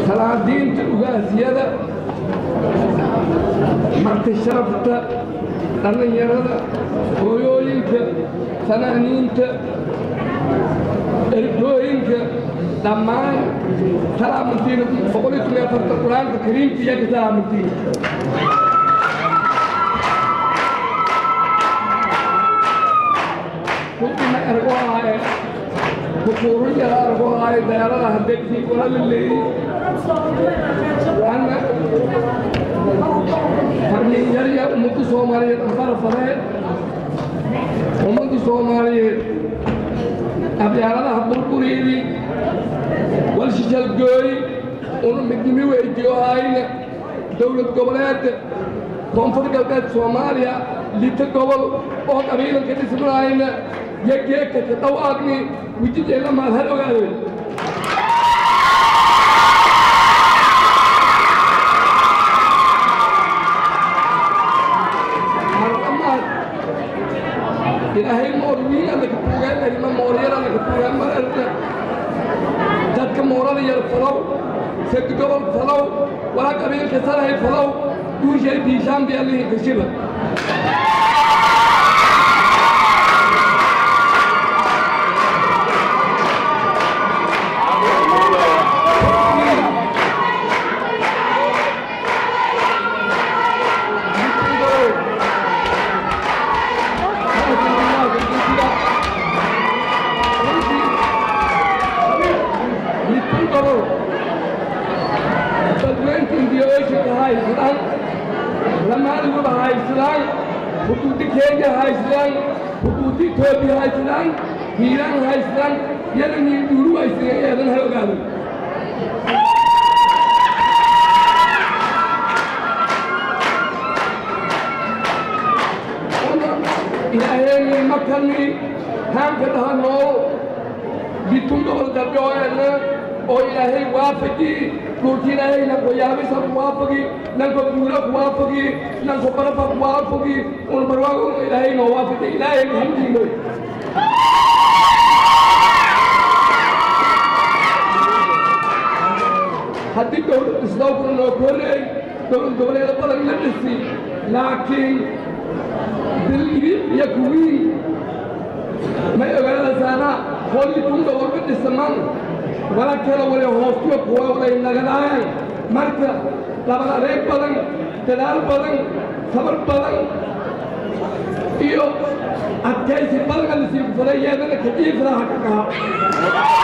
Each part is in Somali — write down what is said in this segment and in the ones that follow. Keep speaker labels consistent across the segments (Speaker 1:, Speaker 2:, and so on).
Speaker 1: salaadiinta ugaasyada marti sharafta dhallinyarada hooyooyinka fanaaniinta ergooyinka dhammaan salaamantiina boqol iyo toban afarta qur-aanka kariimka iyo ka salaamantiina runtiina ergo ahaaye kukuuru yara ergo ahaaye dayaalada hadegtii wala la leeyey waana farmiinyarya ummadda soomaaliyeed afara faree ummadda soomaaliyeed abyaaladaha burbureedii walshishalgooy una midnimi weydiyohayna dowlad goboleedka koonfur galbeed soomaaliya lita gobol oo qabiilanka dhismanayna yageeka ka dhawaaqni wijideela maad har ogaadeen ilaahay moorwiin alla ka buugaan arima mooryar alla ka buugaan mar arna dadka moorada yar falow sad gobol falow walaa qabiilka sarahay falow duushay biishaan bi allihi kashiba lamaadiguba haysadaan xuduudi kenya haysadaan xuduudi etoobiya haysadaan hiiraan haysadaan yana niidhuuru haysadeen eedan ha ogaado ilaaheenii makani haanka dhaha nool bitun gobol dabdhooena oo ilaahay waafaqi dhulki ilaahay nanko yaabisa kuwaafaqi nanko guula kuwaafaqi nanko barafa kuwaafaqi un barwaago ilaahay noo waafaqi ilaahay hamdiinoy haddii dowlad isdowkuna noo koreey dowlad goboleeda badan la dhisi laakiin diligi iyo kuwii may ogaadasaana holli tun gobol ka dhisaman wala kala wale hoostiyo kuwa walay nagadaayaan marka labad adeeg badan dadaal badan sabar badan iyo adkaysi badan alisii kufaday yeedana kajiifraha ka kaha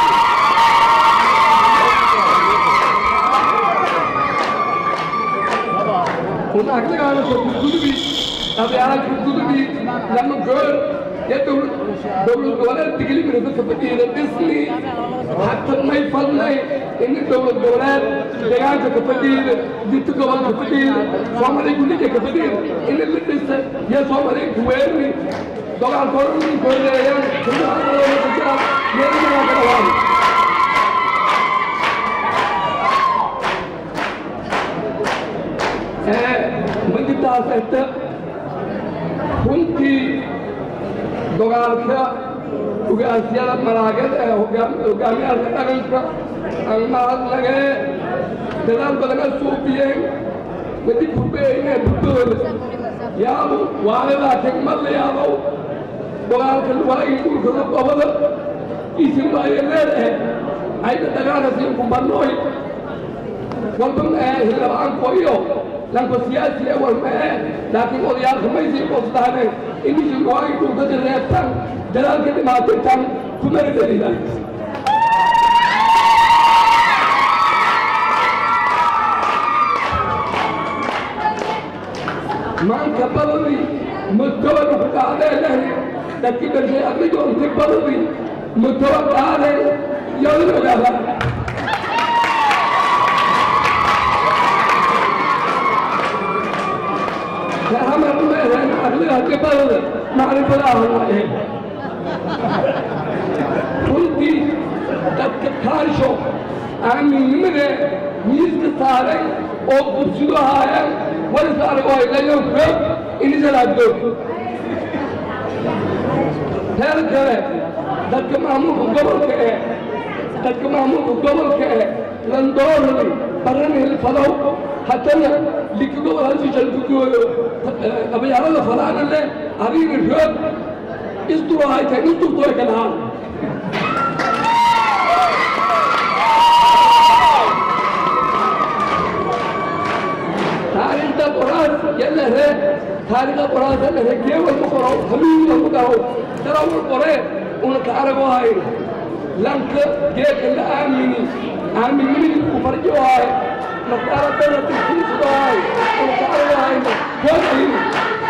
Speaker 1: un aglagaana ko gudgudubi abyaalaa gudgudubi lama goor ya dowlad dowlad goboleed diglimina dadka fadhiida dhisni حتى ما يفضلي إن الدولة الدولات دعانا كفدير ديت قبل كفدير سوامري كل شيء كفدير إن اللي لسه يا سوامري كويرني دولار كورني كورني يا كل هذا اللي بتجا يرمي ما كلام من جبت كنتي دولار ugaasyada malaagada ee hogaamiyaalka dhaqanka aan mahadnagee dadaal badana suubiyeen wadi kurbeeyne buddooda yaabu waalidaa kegmadla yaabow dogaalka walagii dhulkada qobada isin waaye leedahe ayda dhagaana siinku bannooy walba mee hilaba'anko iyo lanko siyaasi e wal mee laakiin odayaalka maysii qosdaaneen inisin waagi dhulkada reebtan dalaalka dhimaatay tan kumana dhalida maanka badadi mutawada ku dhacdeelahi dadki dhashay adigoonti badadi mutawa dhaade yolin ogaada hamar meedan adliga dibadada macrifadaah waaye runtii dadka kaansho aaminnimade miiska saaray oo bursido haayeen walis arag oo ilayo xoog inisalaadgoog teer kale dadka maamulka gobolka ee dadka maamulka gobolka ee landoorani baranil fadaw haddana likigo halsi jalkugooyo qabyaalada fadaana le arina roog isdurahayta isdurtoy kalahaan taariikhda qoraas yalahe taariikhda qoraas yalahe geewalma qoro hamiinwalma garo darawal qore una ka arago hayn lanka geeka la aamini aaminimidi ku farjo hay naftaara dana tirkiisado hay una ka arago hayna koodayni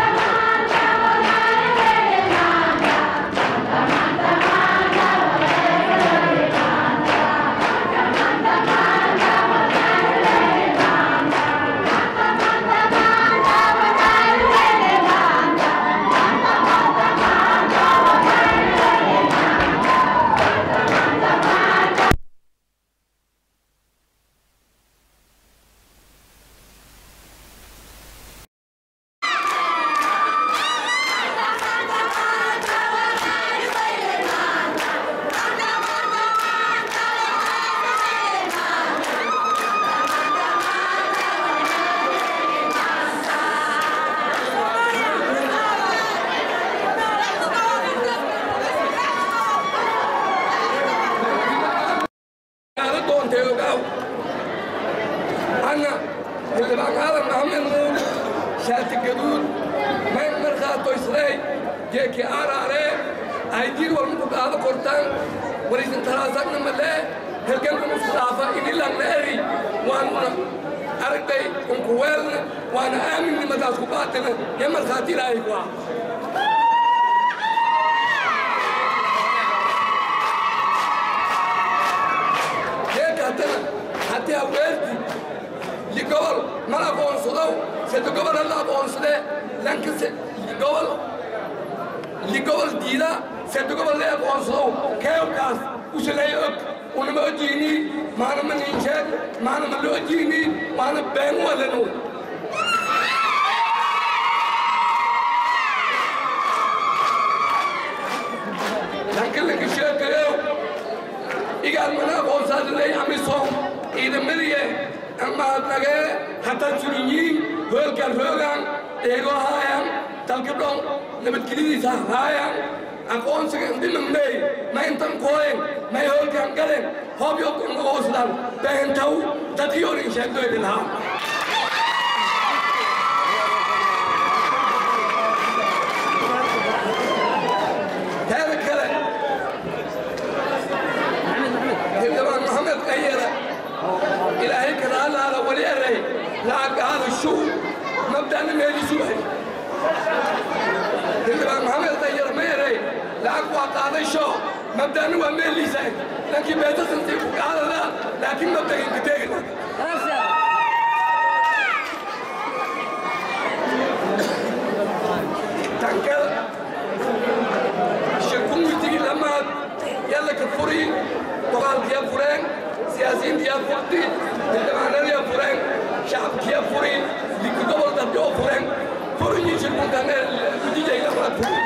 Speaker 1: Ada doonte ogaw ana xildhibaanada maxamed nuur shaati gaduud may markaato isday geeki aaraare aydiir walma ku qaado kortaan warisin taraasagna malee helgankan isku dhaafa inilanna eri waanuna aragday unkuweelna waana aaminnimadaas ku baatina yo markhaati ilaahay ku ah geeka haddana haddii haweerti li gobol mal aqoonsadow sede gobol alla aqoonsadee lanka se li gobol li gobol diida sede gobol le aqoonsadow keewkaas usalay og unama ojiini maana ma niinjeed maana ma la ojiini maana been walenu lanka lanka sheekayow igaal mana aqoonsaadalay amisom ciidamadiye amaadnagee hataa surinyiin hoolkaan hoogaan eegoo haayan dalkadhon nabadgelyadiisa haayan aqoonsiga dhimamney ma intan kooyen may hoolkaan galen hobyo kunaqoosdan beentaw dadkiyorin sheegdoydi lahaa teeda kale xildhibaan maxamed qayere ilaahay kadaalaala wali eray lacagaada shuu mabdana meelisuhay xildhibaan maxamed qayere ma eray lacag waa qaaday shoo mabdana waa meeliisay laakiin beetasantii ku qaadada laakiin mabdaginka teegina tankal shirkummitigi lamaad yalla ka furi dagaalkiya fureen siyaasiyiintiya furti xildhibaanadiya fureen shacabkiya furi liki gobol dadka oo fureen furinyi shirkunkan gudijay lamaad furi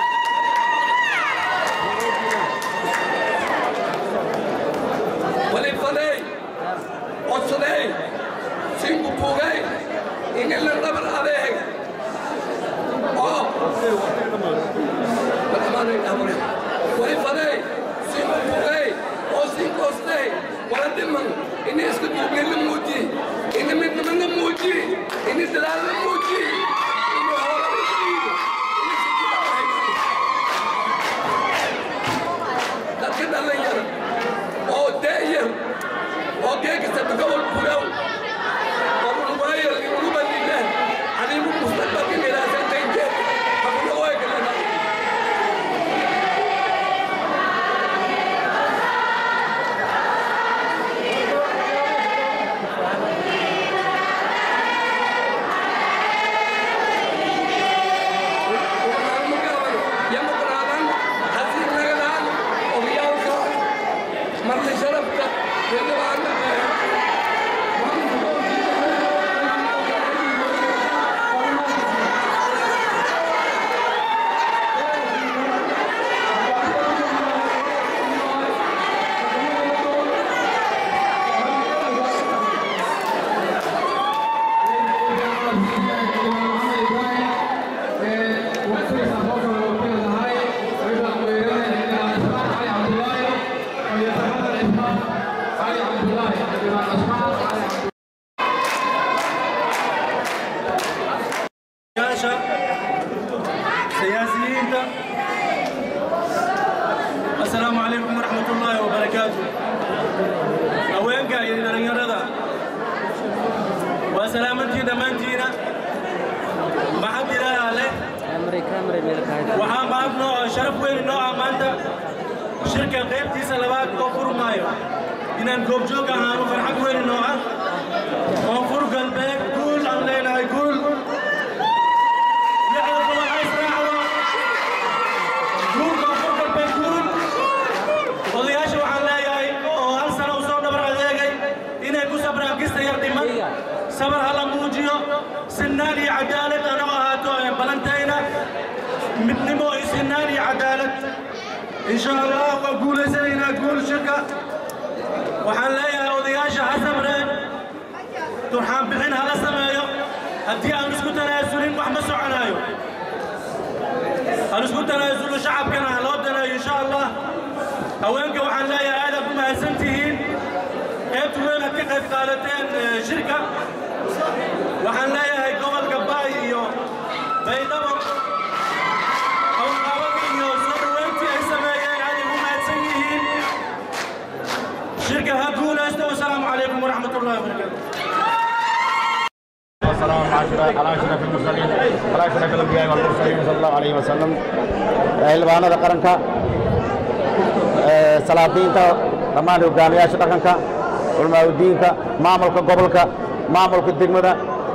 Speaker 1: walifadey codsadey sinku bugay inila dhabar adeeg oo walifadey sinku bugay oo sinkoostey wala dhiman ini isku duubni la muuji ini midnimo la muuji ini dalaal la muuji ini hoola la dhiibo ini sikida hayso dadka dhalinyara oo da'yar oo geegasta gobol bugaw oo unugaayar unubanile adigu mustaqbalka nilaasantaynte hakunagoy kalena marti sharafta xildhibaana
Speaker 2: yaasha siyaasiyiinta assalaamu calaykum waraxmat ullaahi wabarakaatu haweenka iyo dhallinyarada waa salaamantiin dhammaantiina maxad ilaaha leh waxaa maad noo sharaf weyn noo ah maanta shirka qaybtiisa labaad oo furmaayo inaan goobjoog ahaanu farxad weyn noo ah koonfur galbeed guul aan leenahay guul odayaasha waxaan leeyahay oo hal sano u soo dhabar adeegay inay ku sabraan kista yar dhiman sabar hala muujiyo sinaan iyo cadaalad anoo ahaato ee balantayna midnimo iyo sinaan iyo cadaalad insha allah waa guulaysanaynaa guul shirka waxaan leeyahay odayaasha ha sabreen turxaan bixin hala sameeyo haddii aan isku tanaasulin wax ma soconaayo hal isku tanaasulo shacabkana ha loo daneeyo insha allah haweenka waxaan leeyahay aadaad ku mahadsan tihiin qaybta weyn aad ka qayb qaadateen shirka waxaan leeyahay gobolka baay iyo baydhabo hawlqaabada iyo soo dhoweyntii ay sameeyeen aaday ku mahadsan yihiin shirka ha guulaysto wasalaamu calaykum waraxmat ullahi wabarakaatu
Speaker 3: والسلام على اشرف المرسلين على اشرف الانبياء والمرسلين صلى الله عليه وسلم xildhibaanada qaranka salaadiinta dhammaan hogaamiyaasha dhaqanka culamaaudiinka maamulka gobolka maamulka degmada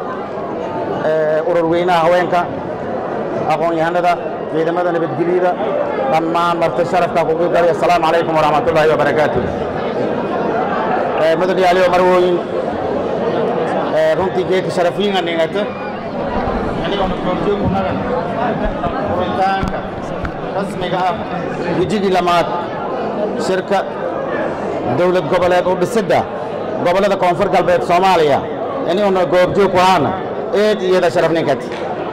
Speaker 3: urur weynaha haweenka aqoon-yahanada ciidamada nabadgelyada dhammaan marti sharafka kugu galay asalaamu calaykum waraxmat ullaahi wabarakaatu mudanayaaliyo marwooyin runtii geedka sharafiinga dhingata anigoo goobjoogunagan furitaanka rasmiga ah gujigii lamaad shirka dowlad goboleed u dhisidda gobollada koonfur galbeed soomaaliya iniguna goobjoog ku ahaana eed iyada sharaf ninkati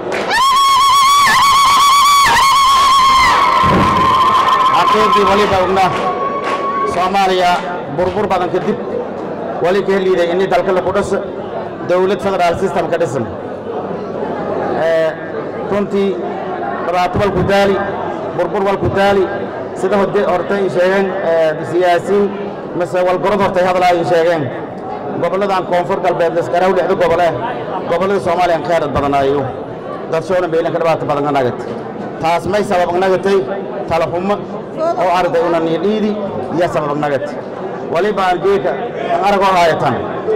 Speaker 3: xaqiiqdii waliba ogna soomaaliya burbur badan kadib wali ka heliiday ini dalka laku dhisa dowlad federaal system ka dhisan runtii dhibaato walku daali burbur walku daali sida horta ay sheegeen siyaasiin mise walgorod horta ay hadlaa ay sheegeen gobolladan koonfur galbeed laskaraw lixda gobole gobollada soomaaliyan kheyrad badanaayo dadshoona meelan ka dhibaato badan ka nagat taas may sabab nagatay talaxumo oo arday una niidhiidi iyo sabab nagat waliba aan geeka aan aragoo haayatan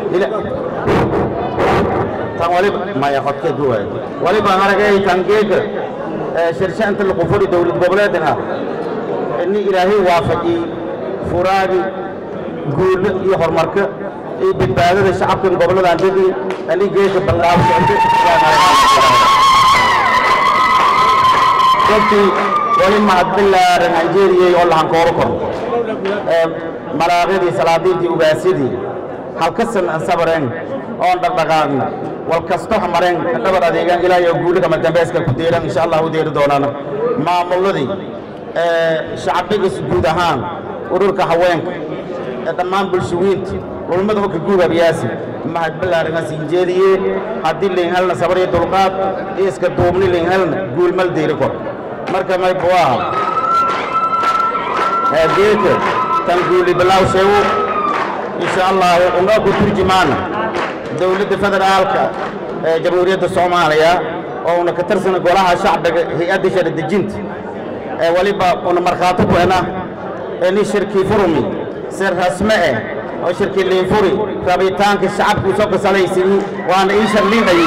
Speaker 3: tan waliba maya hodka duwaay waliba aan aragay tan geeka shirshanta laqufuri dowlad goboleedna ini ilaahay waafaqi furaagi guulo iyo horumarka iyo badbaadada shacabkan gobolladan degi ani geeka ballaabsocdo runtii wali mahadbilaaran anjeeriyey oo lahankooro kor malaaqyadii salaadiintii ugaasyadii halkasan aan sabareen oon dhaqdhaqaaqna wal kasto mareen dhabar adeegaan ilaa iyo guuligama dambayska ku deeran insha allah u deeri doonaan maamulladii shacbiga guud ahaan ururka haweenka ee dhammaan bulshawiinta ulmada hogga guugabiyaasi mahad ballaaran asiin jeediye haddii layn helna sabar iyo dulqaad iyo iska duubni layn helna guulmal deeri kor marka may buwaaha geeka tan guuli bilaaw sheego insha allah unga ku turjumaana dowladda federaalka ee jamhuuriyadda soomaaliya oo una ka tirsana golaha shacbiga hay-adda sharci dejinta ee waliba una markhaato ku ena ini shirkii furumi si rasme eh oo shirkii liinfuri rabitaanka shacabku soo kasalaysiyi waana ii sharliindhayi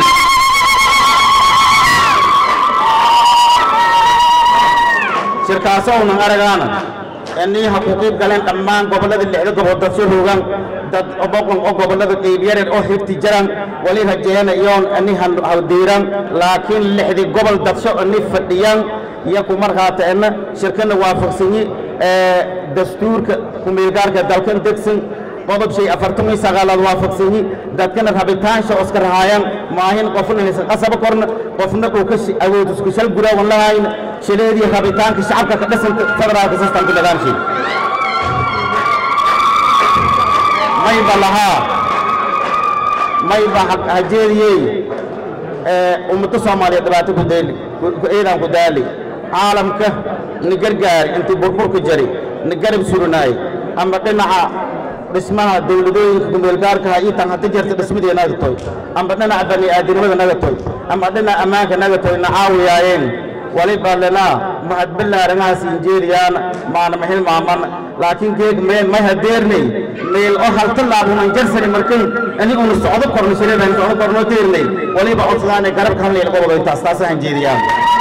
Speaker 3: shirkaasoo unan aragaana inii ha ku qiib galeen dhammaan gobollada lixda gobol dadso hoogaan dad boqon oo gobollada qeybyaren oo xigti jaran wali rajeena iyoon ini hawdiiran laakiin lixdi gobol dadsho ini fadhiyaan iyo ku markhaata ena shirkana waafaqsanyi dastuurka kumeelgaarka dalkan degsan qodob shay afartan iyo sagaalaad waafaqsanyi dadkana rabitaansha oo iska rahaayaan maahin qofna inaysan qasaba korna qofna uu ka awood isku shal guraawan lahayna shileedii rabitaanka shacabka ka dhisan federaalka systemka nidaamshay mayba lahaa mayba hajeediyey ummadda soomaaliya dhibaato ku deeli eedaan ku daali caalamka na gargaari intii burburka jari na garab surinaay ama dhinaca dhismaha dawladooyinka kumeelgaarkaha iyo tan hadda jirta dhismadii naga toy ama dhinaca bani'aadinimada naga toy ama dhinaca ammaanka naga toy na caawiyaayeen waliba lenaa mahadballaarangahaas injeeriyaan maana mahil maaman laakiin geeg meel may hadeernay meel oo halta laabunan jarsani markan ani unu socdo korno shireedan socdo korno teernay waliba codsadaanay garabka halnayl qobodo intaas taasa hanjeeriyaan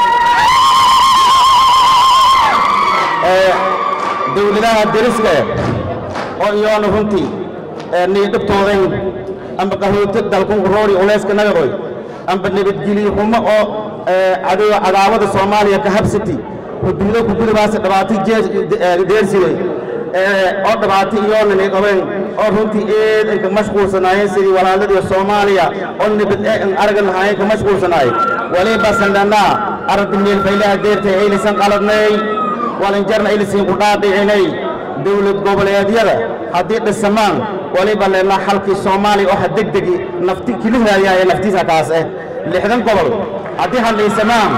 Speaker 3: dawladaha deriska oo iyoona runtii nii dhibtoodayn amba qahooti dalkun roori ulayska nagadoy amba nabadgelyo xumo oo cadow cadaawada soomaaliya ka habsati xuduudo ku gudabaasa dhibaato deersiday oo dhibaato iyoona nii qabeen oo runtii eed inka mashquulsanaayeen sidii walaaladii soomaaliya oo nabad ee in aragan lahaayeen ka mashquulsanaay waliba sandhanaa aragti meelfaylaha deertay aylaysan qaladnay walinjarna aylaysan ku dhaadhicinay dawlad goboleedyada haddii dhisamaan waliba leenaa xalkii soomaaliya oo ha degdegi nafti kilihaaya ee naftiisa kaas eh lixdan gobol haddii hadlaysamaan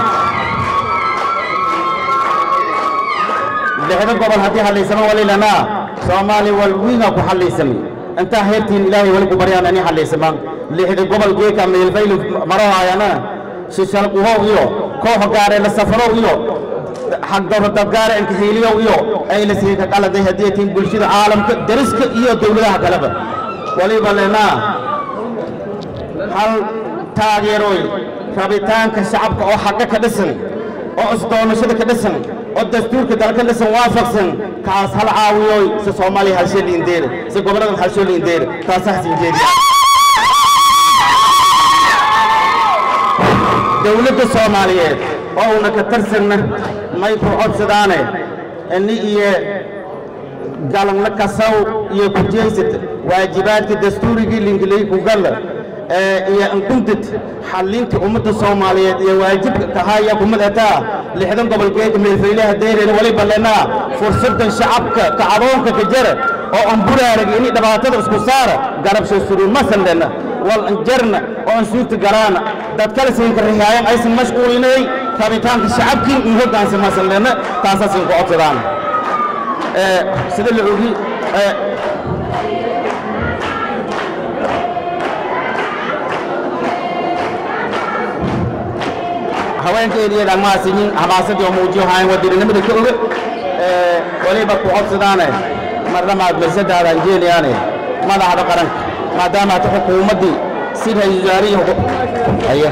Speaker 3: lixdan gobol haddii hadlaysamaan walilanaa soomaaliya walwiinga ku hadlaysamay intaa heertiin ilaahay wali ku baryaan ani hadlaysamaan lixda gobol geeka meelfayli marahaayana shishalquhow iyo koox gaare la safarow iyo xagdowradadgaare inkaheliyow iyo aylasii ka qaladay haddii tiin bulshada caalamka deriska iyo dawladaha kaleba waliba lenaa hal taageeroy rabitaanka shacabka oo xaqa ka dhisan oo isdoonashada ka dhisan oo dastuurka dalka dhisan waafaqsan kaas hal caawiyoy si soomaaliya halshee liindeere si gobolladan halshoo liindeere taasa hasin jeediya dawladda soomaaliyeed oo una ka tarsanna may ku codsadaane ini iyo galanla kasaw iyo kujeysat waajibaadka dastuurigii linkilay ku galla iyo ankuntid xallinta ummadda soomaaliyeed iyo waajibka kahaya kumadataa lixdan gobol geeka meelfaylaha deereen waliba lenaa fursadan shacabka kacadoonka ka jara oo aan buraarag ini dhibaatada isku saara garabsho suruun masan lena wal anjarna oo aan suurta galaana dad kale siinka rihaayan aysan mashquulinay rabitaanka shacabkii in hoggaansan masan lena taasaa siin ku codsadaan sida la ogi haweenkeediiyo dhammaasiyin hamaasadii oo muujiyo hayan wadirinimada ka oga waliba ku codsadaane marlamaad marsadaada anjeeliyaane madaxda qaranka maadaama hata xukuumaddii si ra-iisul wasaarihii haya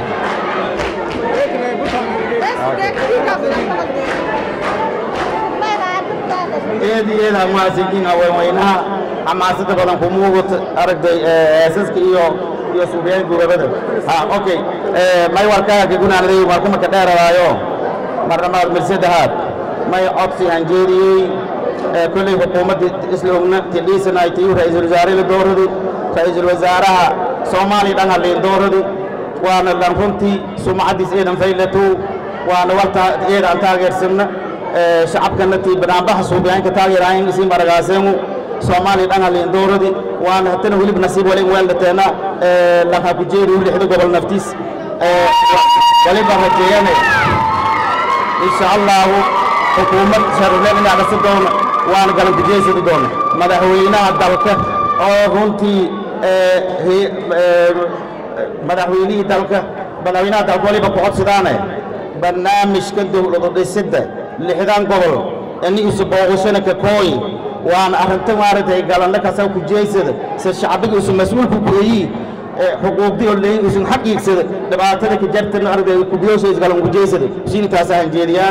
Speaker 3: eediyeeda hamaasiyin haweenweynaha xamaasada badan ku muugat aragtay heesaska iyo iyo suubyaan gurabada ha okay may warkaaga gunaanaday warkuma ka dheeradaayo marnamaad mirsadahaad may codsi hanjeeriyey kolley xukuumadda isla ogna tildhiisanaytiyu ra-iisul wasaare la dooradi ra-iisul wasaaraha soomaaliya dhan hadlayn dooradi waana dhan runtii sumcaddiis eedan faylatu waana warta eedaan taageersanna shacabkana tii banaanbaxa suubiyaanka taageerahayn isiin baragaaseemu soomaaliya dhan hadlayn dooradi waana hatana welib nasiib wali weeldateena lanka ku jeeri lixda gobol naftiis waliba rajeeyane insha allahu xukuumad sharufleen inaa dhasi doona waana galankujeysadi doona madaxweynaha dalka oo runtii madaxweynihii dalka madaxweynaha dalka waliba ku codsadaane barnaamijka dowladu dhisidda lixdan gobol ini isu booqashana ka kooyi waana arrinta maaragtay galanna kasaa ku jeysada se shacbiga isu mas-uulku kueyi xuquuqdii oo leeyin isun xaq iigsada dhibaatada ka jartana aragtay kubiyoosha isgalan ku jeysada shini taasaa hanjeediyaan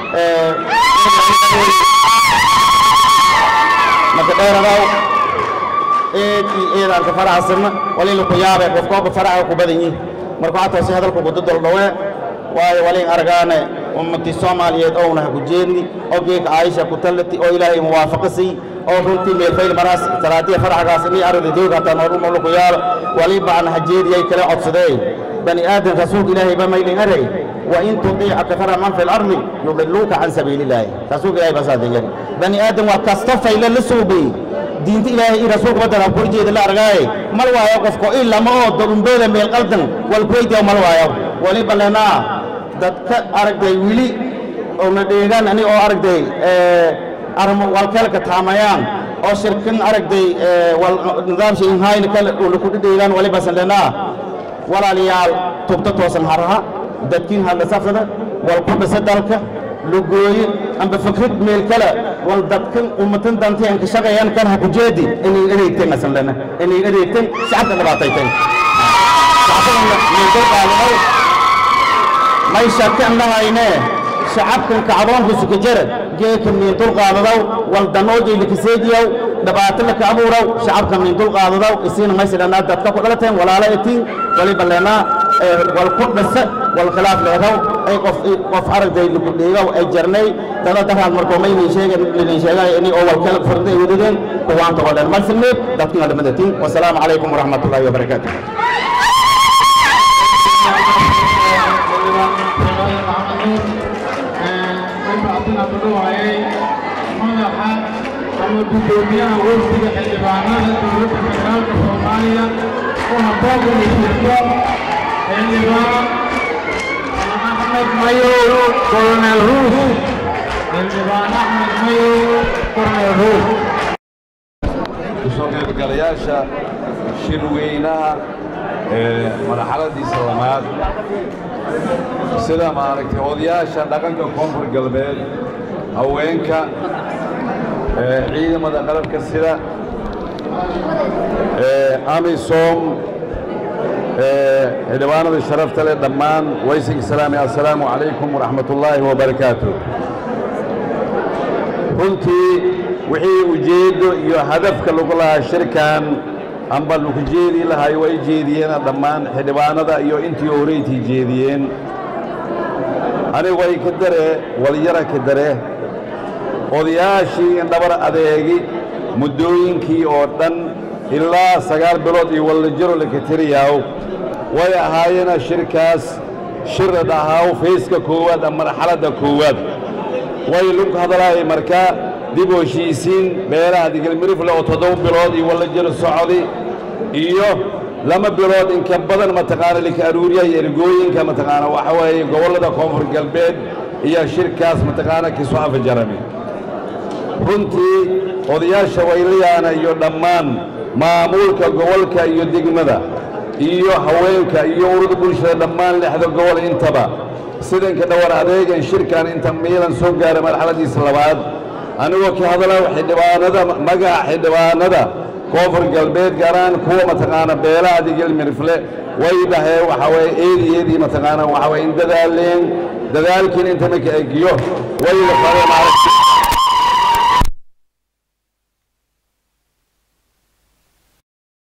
Speaker 3: marka dheeradaw eed iyo eedaan ka faraxsanna walina ku yaabay qofkooba faraxa ku badan yihin marka waxaa toosay hadalku gudadol dhawee waayo walin argaane ummadii soomaaliyeed ouna ha ku jeedni oo geeka caaisha ku tallati oo ilaahay muwaafaqa siy oo runtii meelfayl maraas salaadiya faraxgaas inii aragda doog hataa noorumolu ku yaalo waliba aan hajeediyay kala codsadeen bani aadan rasuulka ilaahay ba maylin aray وإن تطيع أكثر من في الأرض يضلوك عن سبيل الله رسول الله بس هذا بني آدم وكاستفى إلى لسوبي diinta ilaahay iyo rasuulka waddanka ku jeeda la argaaye mal waayo qofko in lama oo dogumbeeda meel qaldan wal kuweydiya mal waayo waliba lenaa dadka aragday wili oona dheegaan ani oo aragday armo walkeelka taamayaan oo shirkin aragday nidaamsha inhayna kale una ku dhidheegaan waliba sanlenaa walaalayaal tubta toosan haraha dadkiin hadla safrada wal ku dhisa dalka lugooye amba fikrad meel kale wal dadkan ummatan danteen ka shaqeeyaan kan ha ku jeedi inay adeegteen asanlena inay adeegteen shacabka dhibaatayteen may shakan lahayne shacabkan kacdoonka sukajara geeka miintul qaadadaw wal danooji likaseediyaw dhibaato laka abuuraw shacabka miintul qaadadaw isiina maysidhanaa dadka ku dhalateen walaala etiin waliba leenaa wal ku dhisa wal khilaaf leedaw ay qof qof aragday lagu dhiigaw ay jarnay dada daraad markoo maynin sheegan linin sheegay ini oo wal kala farday wadadeen kuwaanta oo dhan malsineed dadkina dhamadatiin wasalaamu calaykum waraxmatullaahi wabarakaatu
Speaker 4: madaxa ama guddoomiyaha wafdiga xildhibaanada dowladda federaalka soomaaliya oo habooga wasiirko xildhibaan axmed mayow colonel ruus xildhibaan axmed mayow colonel ruus
Speaker 5: kusoo qaybgalayaasha shirweynaha ee marxaladiisa lamaad sida maaragtay odayaasha dhaqanka koonfur galbeed haweenka ciidamada qalabka sida amisom xildhibaanada sharafta leh dhammaan waysig islaami assalaamu calaykum waraxmat ullaahi wabarakaatu runtii wixii ujeeddo iyo hadafka lagu lahaa shirkan amba lagu jeedi lahay way jeediyeen dhammaan xildhibaanada iyo intii horeytii jeediyeen anigu way ka dare walyara ka dare odayaashii indhabar adeegi muddooyinkii oo dhan ilaa sagaal bilood iyo wallajaro lakatiriyaaw way ahaayeena shirkaas shirad ahaaw fayska koowaad ama marxaladda koowaad way lagu hadlaayay markaa dib u heshiisiin beelaha digilmirifle oo toddoba bilood iyo wallajaro socdi iyo lama bilood inka badan mataqaana lika aruuriya iyo ergooyinka mataqaana waxa weeye gobollada koonfur galbeed iyo shirkaas mataqaana kisoo afajarami runtii odayaasha waylayaana iyo dhammaan maamulka gobolka iyo degmada iyo haweenka iyo ururda bulshada dhammaan lixda gobol intaba sidanka dhawar adeegan shirkan inta miilan soo gaara marxaladiisa labaad anigoo ka hadla xildhibaanada magaca xildhibaanada koonfur galbeed gaaraan kuwa mataqaana beelaha digilmirifle way dhaheen waxa waye eedi eedii mataqaana waxa waye in dadaaleen dadaalkiin inta maka egiyo way la fare maaragtay